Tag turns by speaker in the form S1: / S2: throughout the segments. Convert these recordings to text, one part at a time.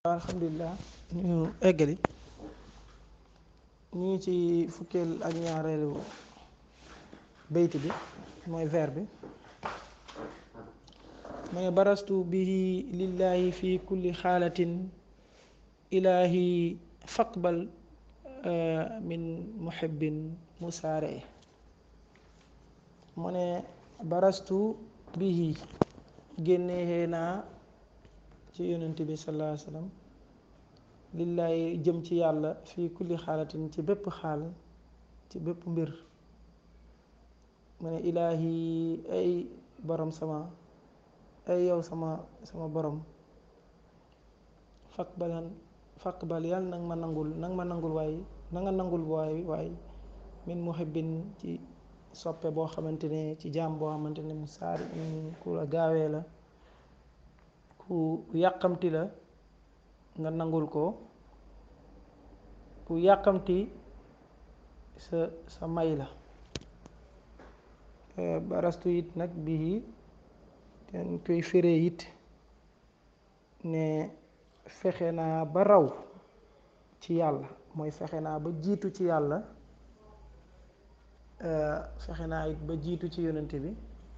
S1: alhamdulilah ñu eggali ñu ngi ci fukkeel ak ñaareelu bayt bi mooy vers bi mu ne barastu bihi lillahi fi kulli xaalatin ilahi faqbal min muhibbin musaare mu ne barastu bihi génnee naa ci yonent bi sallallahu alayhi wa sallam lillaay jëm ci yàlla fii kulli xaalatin ci bépp xaal ci bépp mbir mu ne ilaahi ay borom sama ay yow sama sama borom faqbalan faqbal yàlla nag ma nangul nag ma nangul waay na nga nangul waay waay min muhibbin ci soppe boo xamante ne ci jaam boo xamante ne mu saari ku la gaawee la ku yàqamti la nga nangul ko ku yàqamti sa sa may la barastu it nag bii ten koy féree it ne fexe naa ba raw ci yàlla mooy fexe naa ba jiitu ci yàlla fexe naa it ba jiitu ci yonent bi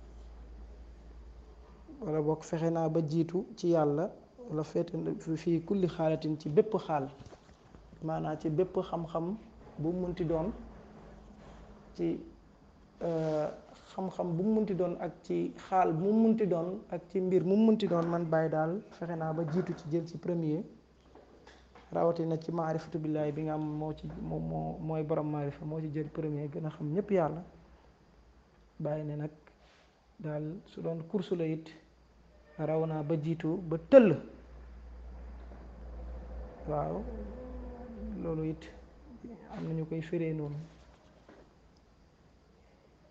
S1: wala bokk fexe naa ba jiitu ci yàlla wala feete fii kulli xaalatin ci bépp xaal maanaam ci bépp xam-xam bu mu munti doon ci xam-xam bu mu munti doon ak ci xaal bu mu munti doon ak ci mbir mu mu munti doon man bàyyi daal fexe naa ba jiitu ci jël ci premier rawatina ci maarifatu billaahi bi nga am moo ci moo moo mooy borom maarifa moo ci jël premier gën a xam ñépp yàlla bàyyi ne nag daal su doon kursu la it raw naa ba jiitu ba tëll waaw loolu it am na ñu koy firee noonu